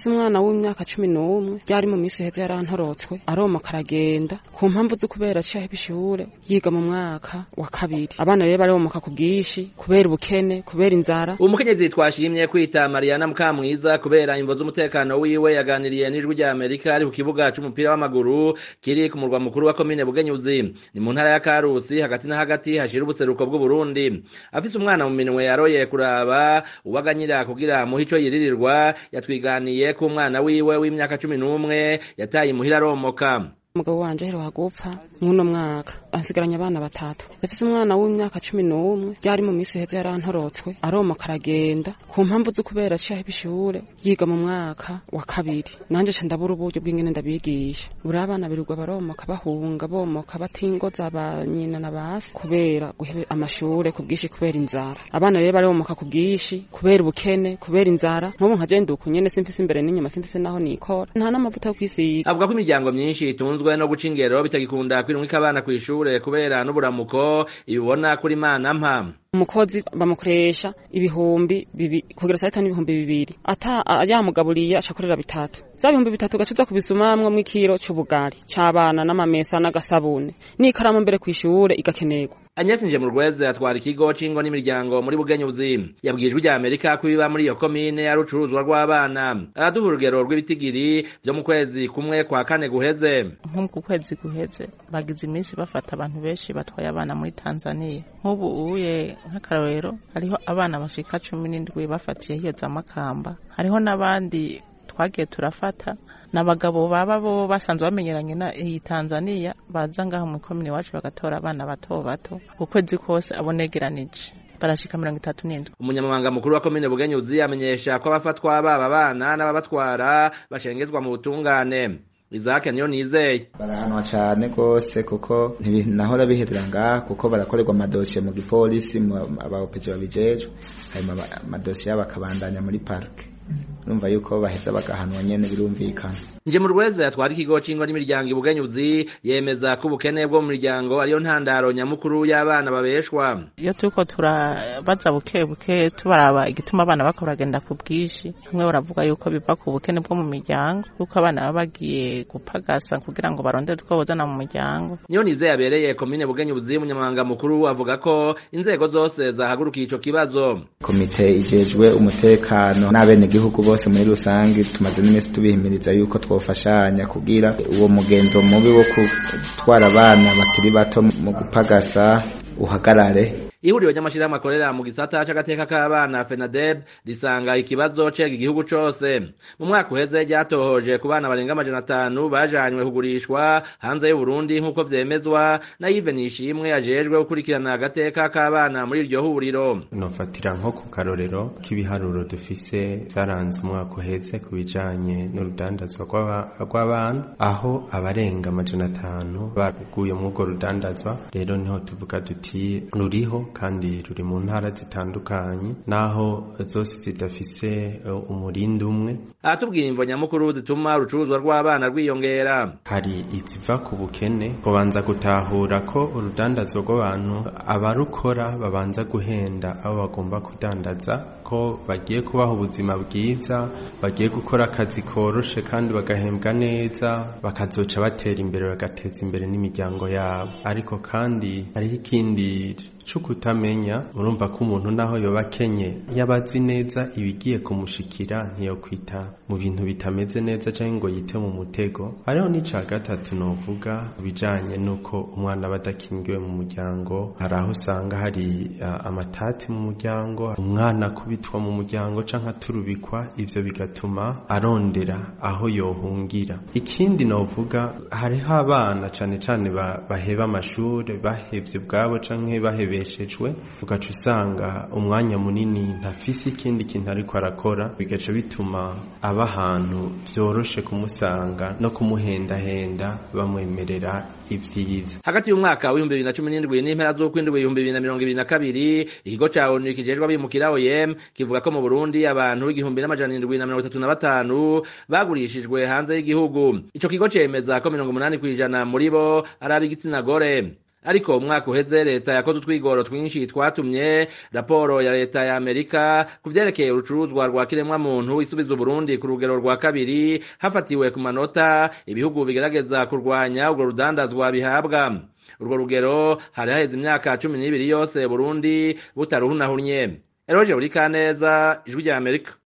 ndafise umwana w'imyaka cumi n'umwe yari mu minsi heza yarantorotswe aromoka aragenda ku mpamvu zo kubera aciye aheba ishure yiga mu mwaka wa kabiri abana rero baromoka ku bwinshi kubera ubukene kubera inzara umukenyezi twashimye kwita mariana mukamwiza kubera imvo z'umutekano wiwe yaganiriye n'ijwi rya amerika ari ku kibuga c'umupira w'amaguru kiri ku murwa mukuru wa komine bugenyuzi ni mu ntara ya karusi hagati na hagati hashira ubuseruko bw'uburundi afise umwana mu minwe yaroye kuraba uwaganyira kugira muhe ico yiririrwa yatwiganiye ko umwana wiwe w'imyaka cumi n'umwe yataye imuhira aromoka umugabo wanje aheruka gupfa mw'uno mwaka ansigaranye abana batatu ndafise umwana w'imyaka cumi n'umwe yari mu minsi heza yarantorotswe aromoka aragenda ku mpamvu zo kubera aciye aheba ishure yiga mu mwaka wa kabiri nanje ca ndabura uburyo bw'ingene ndabigisha buri abana birirwa baromoka bahunga bomoka batingoza ba nyina na basi kubera guheba amashure ku bwinshi kubera inzara abana rero baromoka ku bwinshi kubera ubukene kubera inzara nk'ubu nka jenda uku nyene simfise imbere n'inyuma simfise naho nikora nta n'amavuta yo kwisiga avuga ko imiryango myinshi itunzwe no guca ingero bitagikunda kwirungika abana kw'ishure kubera n'uburamuko ibibona kuri mana mpa umukozi bamukoresha ibihumbi bibi kugira saa sita n'ibihumbi bibiri ata yamugaburiye acakorera bitatu vya bihumbi bitatu gacuza kubisumamwo mw'ikiro c'ubugari c'abana n'amamesa n'agasabune n'ikaramu mbere kw'ishure igakenerwa Agnes Njemurweze atwara ikigo c'ingo n'imiryango muri Bugenyuzi yabwijwe rya Amerika ko biba muri iyo komine ari ucuruzwa rw'abana araduha urugero rw'ibitigiri vyo mu kwezi kumwe kwa kane guheze nko ku kwezi guheze bagize iminsi bafata abantu benshi batwaye abana muri Tanzania nk'ubu uye nk'akarorero hariho abana bashika cumi n'indwi bafatiye hiyo za Makamba hariho n'abandi twagiye turafata n'abagabo baba bo basanzwe bamenyeranye na iyi Tanzania baza ngaho mu komine iwacu bagatora abana bato bato ukwezi kose abonegeranije barashika mirongo itatu n'indwi umunyamabanga mukuru wa komine bugenyuzi amenyesha ko abafatwa baba abana n'ababatwara bashengezwa mu butungane Isaac niyo nizeye barahanwa cane gose kuko ntibinahora biherera ngaha kuko barakorerwa amadosiye mu gipolisi abaopeje babijejwe hanyuma amadosiye yabo akabandanya muri parike urumva yuko baheza bagahanwa nyene birumvikana nje mu rweza yatwara ikigo c'ingo n'imiryango ibugenyuzi yemeza ko ubukene bwo mu miryango ariyo ntandaro nyamukuru y'abana babeshwa iyo turiko turabaza buke buke tubaraba igituma abana bako baragenda ku bwinshi bamwe baravuga yuko biva ku bukene bwo mu miryango kuko abana baba bagiye gupagasa kugira ngo barondere utwo bozana mu muryango niyo nize yabereye komine bugenyuzi umunyamabanga mukuru avuga ko inzego zose zahagurukiye ico kibazo komite ijejwe umutekano n'abenegihugu bose muri rusange tumaze n'iminsi tubihimiriza yuko twofashanya kugira uwo mugenzo mubi wo gutwara abana bakiri bato mu gupagasa uhagarare ihuriro ry'amashirahamwe akorera mu gisata c'agateka k'abana FENADEB risanga ikibazo cega igihugu cose mu mwaka uheze ryatohoje ku bana barenga amajana atanu bajanywe kugurishwa hanze y'Uburundi nk'uko vyemezwa na Yves Nishimwe ajejwe gukurikirana agateka k'abana muri iryo huriro nofatira nko ku karorero k'ibiharuro dufise zaranze umwaka uheze ku bijanye n'urudandazwa rw'abana aho abarenga amajana atanu baguye muri urwo rudandazwa rero niho tuvuga duti ruriho kandi ruri mu ntara zitandukanye naho zose zidafise umurindi umwe aratubwira imvo nyamukuru zituma urucuruzwa rw'abana rwiyongera hari iziva ku bukene kubanza gutahura ko urudandazwa rw'abantu abarukora babanza guhenda abo bagomba kudandaza ko bagiye kubaha ubuzima bwiza bagiye gukora akazi koroshe kandi bagahembwa neza bakazoca batera imbere bagateza imbere n'imiryango yabo ariko kandi hariho ikindi cukutamenya murumva ko umuntu naho yoba akenye yabazi neza ibigiye kumushikira ntiyokwita mu bintu bitameze neza canke ngo yite mu mutego hariho n'ica gatatu novuga bijanye n'uko umwana aba adakingiwe mu muryango hari aho usanga hari uh, amatati mu muryango umwana akubitwa mu muryango canke aturubikwa ivyo bigatuma arondera aho yohungira ikindi novuga hariho abana cane cane baheba amashure bahevye ubwabo canke bahebe yabeshejwe ugaca usanga umwanya munini ntafise ikindi kintu ariko arakora bigaca bituma aba ahantu vyoroshe kumusanga no kumuhendahenda bamwemerera ivyiza hagati y'umwaka w'ibihumbi bibiri na cumi n'indwi n'impera z'ukwindwi ibihumbi bibiri na mirongo ibiri na kabiri ikigo ca onu kijejwe abimukira OIM kivuga ko mu Burundi abantu igihumbi n'amajana indwi na mirongo itatu na batanu bagurishijwe hanze y'igihugu ico kigo cemeza ko mirongo umunani kw'ijana muri bo ari ab'igitsina gore ariko umwaka uheze leta yakoze utwigoro twinshi twatumye raporo ya leta ya amerika ku vyerekeye urucuruzwa rwa kiremwamuntu isubiza uburundi ku rugero rwa kabiri hafatiwe ku manota ibihugu bigerageza kurwanya urwo rudandazwa bihabwa urwo rugero hari haheze imyaka cumi n'ibiri yose burundi butaruhunahunye eroje buri kaneza ijwi rya amerika